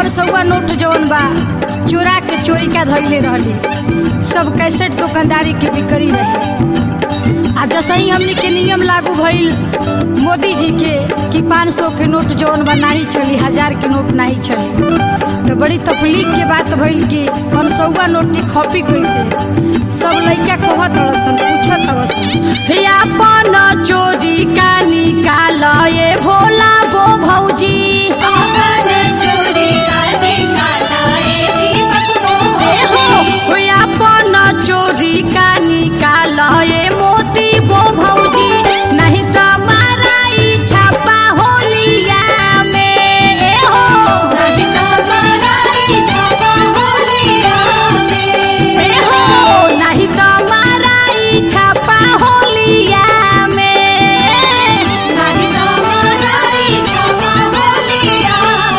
परसौआ note जवन बा चोरा के चोरी का धैले रहली सब कैसेट दुकानदारी के बिक्री रहे आ जसही हमनी के नियम लागू भइल मोदी जी के कि 500 के नोट जवन बा नाही चली हजार के नोट नाही चली तो बड़ी तकलीफ के बात भइल कि परसौआ नोट की खपी कैसे सब लइका कहत रसन पूछत रसन हे अपन चोरी का निकाल ये भोला वो भौजी अपन चोरी का निकाला ए दीपक मोहन हो अपन चोरी का निकाल ये मोती वो भौजी नहीं तो माराई छापा होलिया में ए हो नहीं तो मराई छापा होलिया में ए हो नहीं तो माराई छापा होलिया में नहीं तो मराई छापा होलिया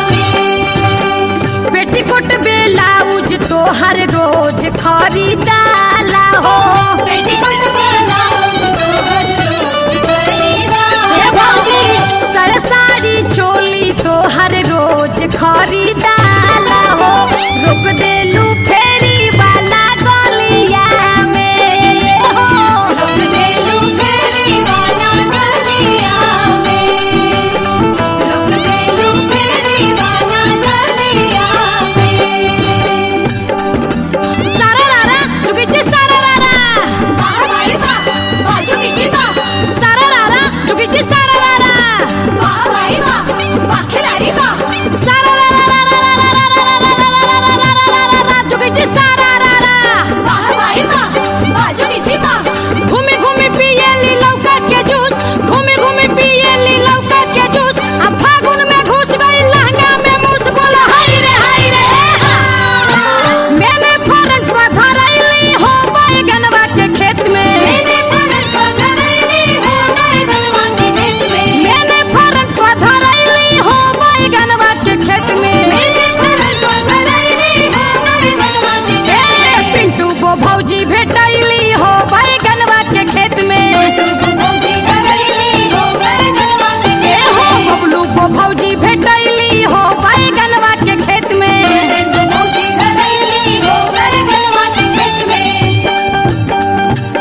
में पेटीकोट बेलाउज तो हर रोज खरीदाला हो पेटीकोट वाला तो हर रोज खरीदा ए भौजी सर साड़ी चोली तो हर रोज खरीदाला हो रुक देलू फेरी वाला गलिया में हो रोक देलू फेरी वाला गलिया में रोक देलू फेरी वाला गलिया में सारा रारा चुगिची सारा रारा वाह भाई वाह बाजू की जीवा सारा रारा चुगिची सारा रारा वाह भाई वाह वाह खिलाड़ी वाह सारा रारा चुगिची सारा रारा वाह भाई वाह बाजू की जीवा घूमी घूमी पियली लौका के जूस घूमी घूमी पियली लौका के जूस हम फागुन में घुस गई लहंगा में मूस बोला हाय रे हाय रे मैंने फरंट पर धरैली हो बैगनवा के खेत में मैंने फरक पकड़ली हो गए गलवा के खेत में मैंने फरंट पर धरैली हो बैगनवा के खेत में मैंने फरक पकड़ली हो गए गलवा के खेत ए, पिंटू गो भौजी भेटैली हो बैगनवा के खेत में भौजी करैली हो गए गलवा के ए खेत हो में बबलू को भौजी भेटैली हो बैगनवा के खेत में भौजी करैली हो गए गलवा के खेत में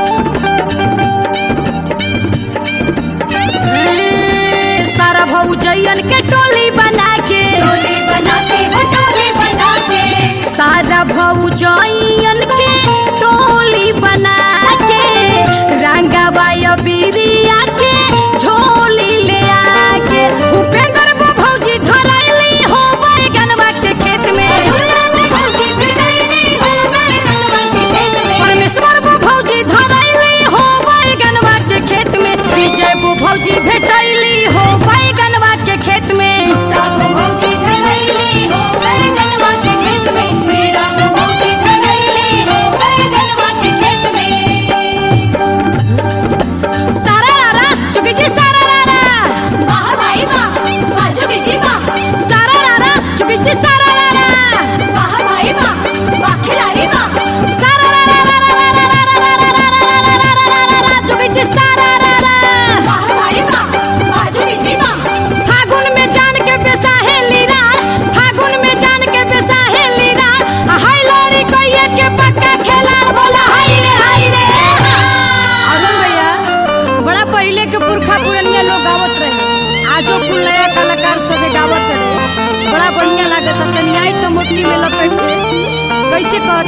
ए, सारा भौजैयन के टोली बना के टोली बनाते हो टोली बनाते सारा भौजैयन के टोली बना के रंगबाय बिरिया के झोली ले आके उपेंद्र वो भौजी धरैली हो बैगनवा के खेत में भौजी करैली हो गए गलवा के खेत में परमेश्वर वो भौजी धरैली हो बैगनवा के खेत में विजय वो भौजी भेटैली हो बैगनवा के खेत में ताको भौजी करैली हो गए गलवा के खेत में मेरा को भौजी करैली हो गए गलवा के खेत में सारा रारा चुकी जी सारा रारा वाह भाई वाह बाजू की जीवा सारा रारा चुकी जी सारा रारा वाह भाई वाह वाह खिलाड़ी वाह सारा रारा रारा रारा रारा रारा रारा रारा रारा रारा चुकी जी सारा रारा वाह भाई वाह बाजू की जीवा फागुन में जान के बेसाहे लीरार फागुन में जान के बेसाहे लीरार आ हाय लड़ी कइये के पक्का खेलाड़ बोला हाय रे हाय रे अरुण भैया बड़ा पहले के पुरखा पुरनिया लोग गावत रहे आजो कुल नया कलाकार सबे गावत रहे बड़ा बढ़िया लागत तनी आई तो मुट्ठी में लपेट के कैसे कहत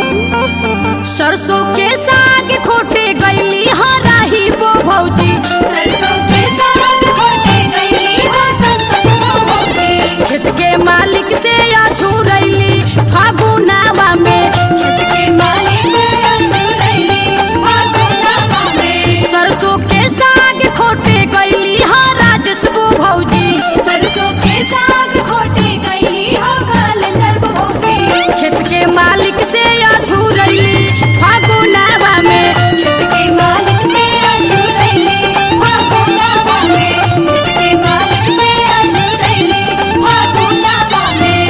रे सरसों के साग खोटे गईली हराही वो भौजी सरसों के साग खोटे गईली हो संतोष को भौजी खेत के मालिक से अछूरैली फागुनावा में खेत के मालिक से अछूरैली फागुनावा में सरसों के साग खोटे गईली हाँ राजस्व भौजी सरसों के साग खोटे गईली हो कैलेंडर भौजी खेत के मालिक से अछूरैली फागुनावा में खेत के मालिक से अछूरैली फागुनावा में खेत के मालिक से अछूरैली फागुनावा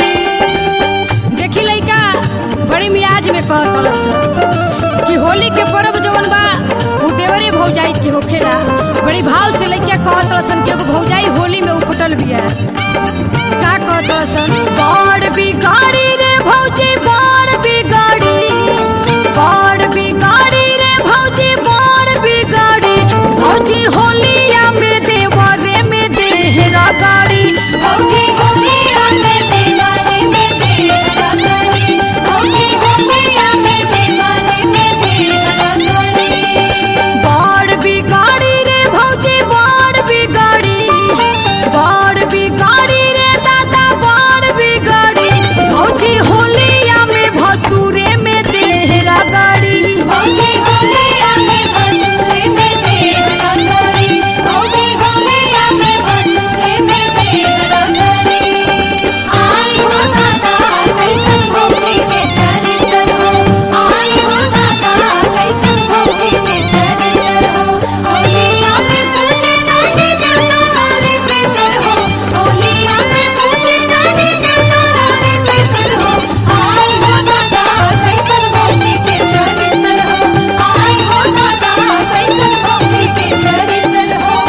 में देखी लइका बड़ी मियाज में कहतलस कि होली के पर्व जवन बा उ देवरे भौजाई के होखेला बड़ी भाव से लइका कहतलसन कि एगो भौजाई होली में उपटल बिया का कहतलसन बड़ बिगाड़ी रे भौजी बड़ बिगाड़ी बड़ बिगाड़ी रे भौजी बड़ बिगाड़ी भौजी होलिया में देवरे में देह रगाड़ी भौजी होलिया में देवारे में देहरा गड़ी भौजी होलिया में देवारे में देहरा गड़ी बड़ बिगाड़ी रे भौजी बड़ बिगाड़ी बड़ बिगाड़ी रे दादा बड़ बिगाड़ी भौजी होलिया में भसुरे में देह रगाड़ी भौजी होलिया में बसुरे में देहरा गड़ी भौजी होलिया में बसुरे में देहरा गड़ी आई हो दादा कैसन भौजी के चरित्र हो आई हो दादा कैसन भौजी के चरित्र हो होलिया में पूछे नानी देवता रे पितर हो होलिया में पूछे नानी देवता रे पितर हो आई हो दादा कैसन भौजी के चरित्र हो आई हो दादा कैसन भौजी के चरित्र हो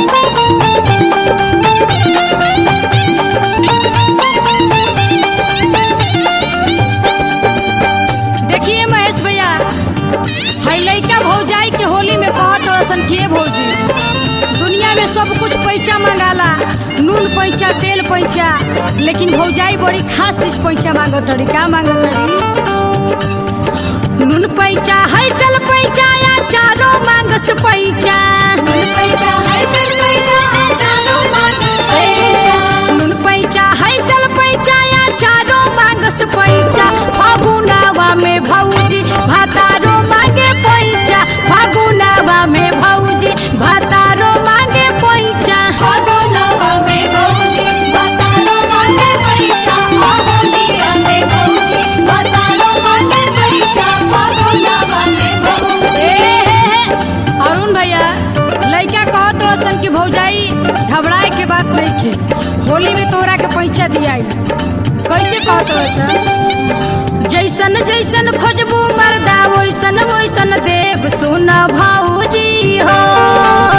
देखिए महेश भैया हई लइका भौजाई के होली में कहत रसन के भौजी दुनिया में सब कुछ पैसा मंगाला नून पैसा तेल पैसा लेकिन भौजाई बड़ी खास चीज पैसा मांगत तड़ी का मांगत तड़ी नून पैसा है तेल पैसा या चारो मांगस पैसा पैसा है दिल पैसा जानो मानस पैसा नून पैसा है तेल पैसा या चारो मांगस पैसा फागुनावा में भौजी भातारो मांगे पैसा फागुनावा में भौजी भातारो मांगे पैसा भागो नवा में भौजी बतारो मांगे पैसा होलिया में भौजी बतारो मांगे पैसा भागो नवा में भौजी ए हे हे अरुण भैया लइका कहत रसन कि भौजाई घबराए के बात नहीं खे होली में तोरा के पैसा दियाई कैसे कहत रसन जैसन जैसन खोजबू मर्दा वैसन वैसन देव सुन भौजी हो